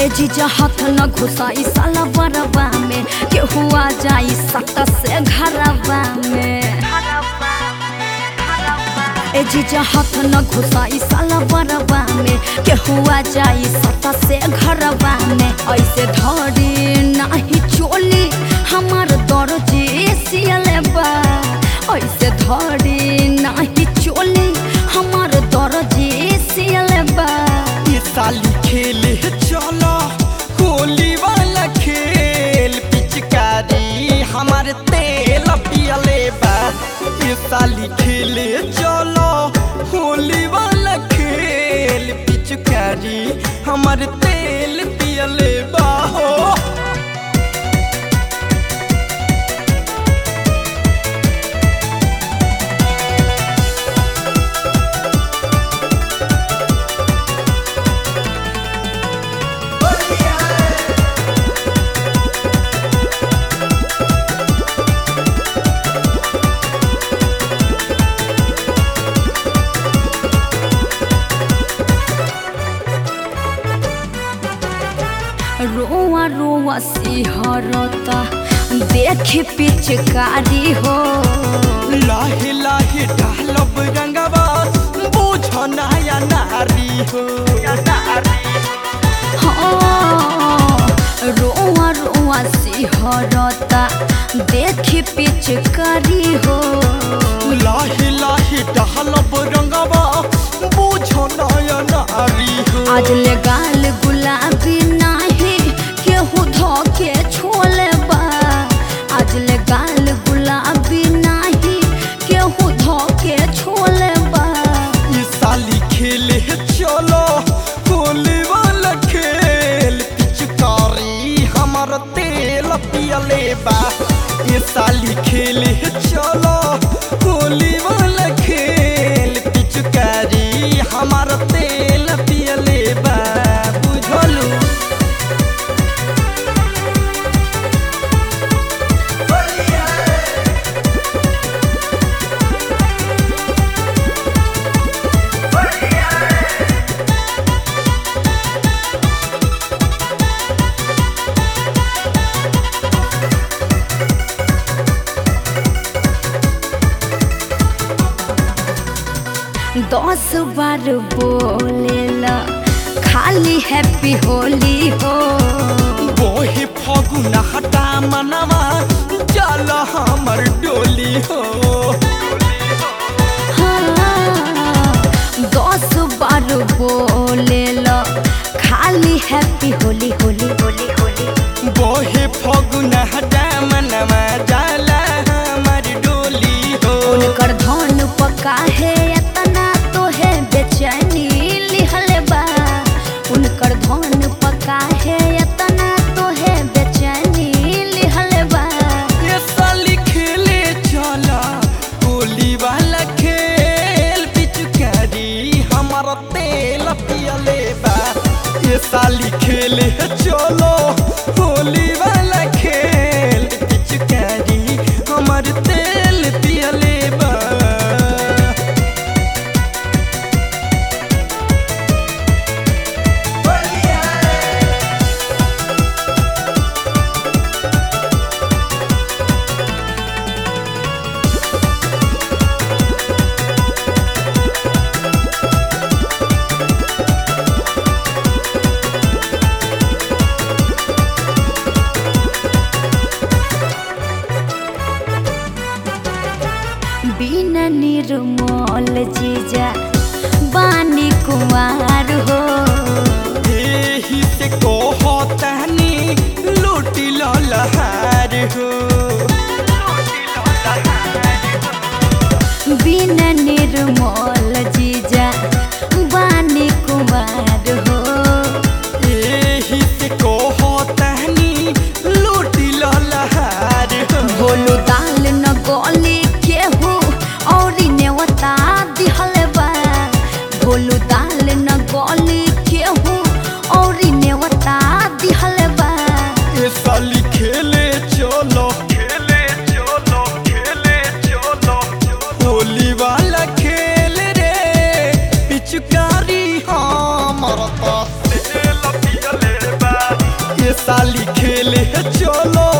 ए जीजा हाथ न घुसाई साला बरबा में केहू आ जाई सट से घरबा में ए जीजा हाथ न घुसाई साला बरबा में केहू आ जाई सट से घरबा में ऐसे धरी नाही चोली हमार दर्जी सियले बा ऐसे धरी नाही चोली हमार दर्जी सियले बा ये साली खेले चलो होली वाला खेल पिचकारी हमारे तेल पियले बा ये साली खेले चलो होली वाला खेल पिचकारी हमारे तेल पियले बा हो रोआ रोआ सिहरता देख पिचकारी हो लाहे लाहे डालब रंगवा बुझ नया नारी हो हाँ, रोआ रोआ सिहरता देख पिचकारी हो लाहे लाहे डालब रंगवा बुझ नया नारी हो आज ले गाल गुलाबी नाही केहू धोके छोले बा आज ले गाल गुलाबी नाही केहू धोके छोले बा ये साली खेले चलो होली वाला खेल पिचकारी हमार तेल पियले बा ये साली खेले चलो होली वाला खेल पिचकारी हमार तेल पियले बा बुझलू दस बार बोलेला खाली हैप्पी होली हो बोहे फगुना हटा मनवा चल हमर डोली हो हाँ, दस बार बोलेला खाली हैप्पी होली होली होली होली बोहे फगुना हटा मनवा जाला हमर डोली हो उनकर धन पका है एतना तो है बेचैनी लिहले बा उनकर धन पका है एतना तो है बेचैनी लिहले बा ये साली खेले चला होली वाला खेल पिचकारी हमारा तेल पियले बा ये साली खेले चलो होली वाला खेल पिचकारी हमार तेल पियले बा बिना निर्मल जीजा बानी कुमार हो एही से कहतनी लूटी ललहार हो बिना निर्मल जीजा बानी कुमार हो एही से कहतनी लूटी ललहार हो भोलू दाल न गली केहू और नेवता दिहल बा भोलू दाल न गली केहू और नेवता दिहल बा ये साली खेले चलो खेले चलो खेले चलो होली वाला खेल रे पिचकारी हाँ मरता तेल पियले बा ले चलो